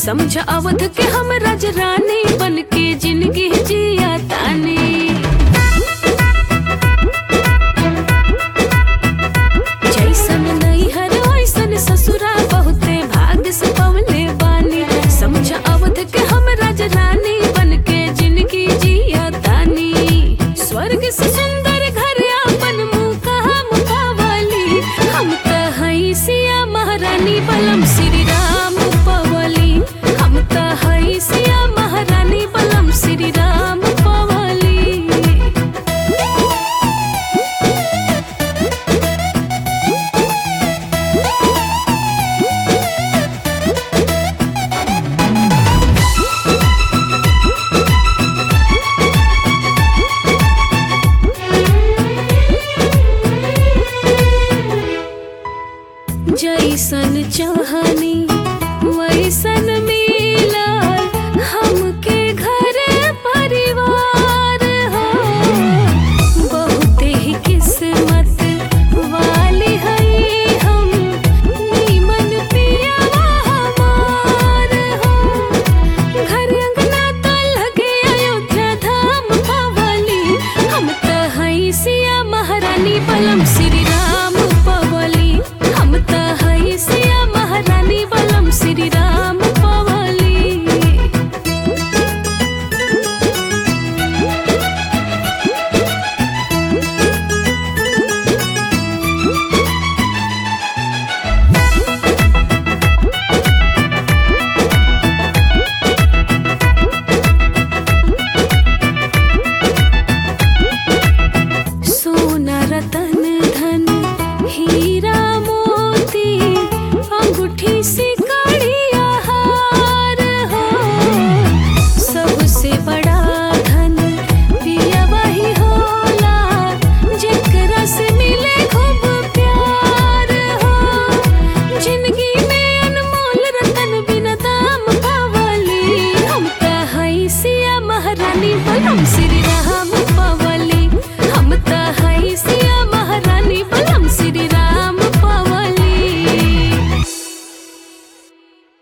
समझ अवध के हम राजरानी बन के जिंदगी जिया तानी जैसन नैहर वैसन ससुरा बहुते भाग्य से पवले बानी समझ अवध के हम राजरानी बन के जिंदगी जिया तानी स्वर्ग से सुंदर घर आपन मुँह कहा मुखावली हम त हई सिया महारानी बलम श्री राम पवली हम त हई सिया महारानी बलम श्री राम पवली जैसन चाहनी वैसन मिलल हमके घर परिवार हो बहुते ही किस्मत वाली हई हम नीमन पियावा हमार हो घर अंगना तो लगे अयोध्या धाम पवली हम त हई सिया महारानी बलम श्री राम पवली हम त हई सिया महारानी बलम श्री राम पवली सोना रतन धन हीरा मोती अंगूठी से कड़िया हार हो सबसे बड़ा धन पिया वही होला जेकरा से मिले खूब प्यार हो जिंदगी में अनमोल रतन बिना दाम पावली हम त हई सिया महारानी बलम श्री राम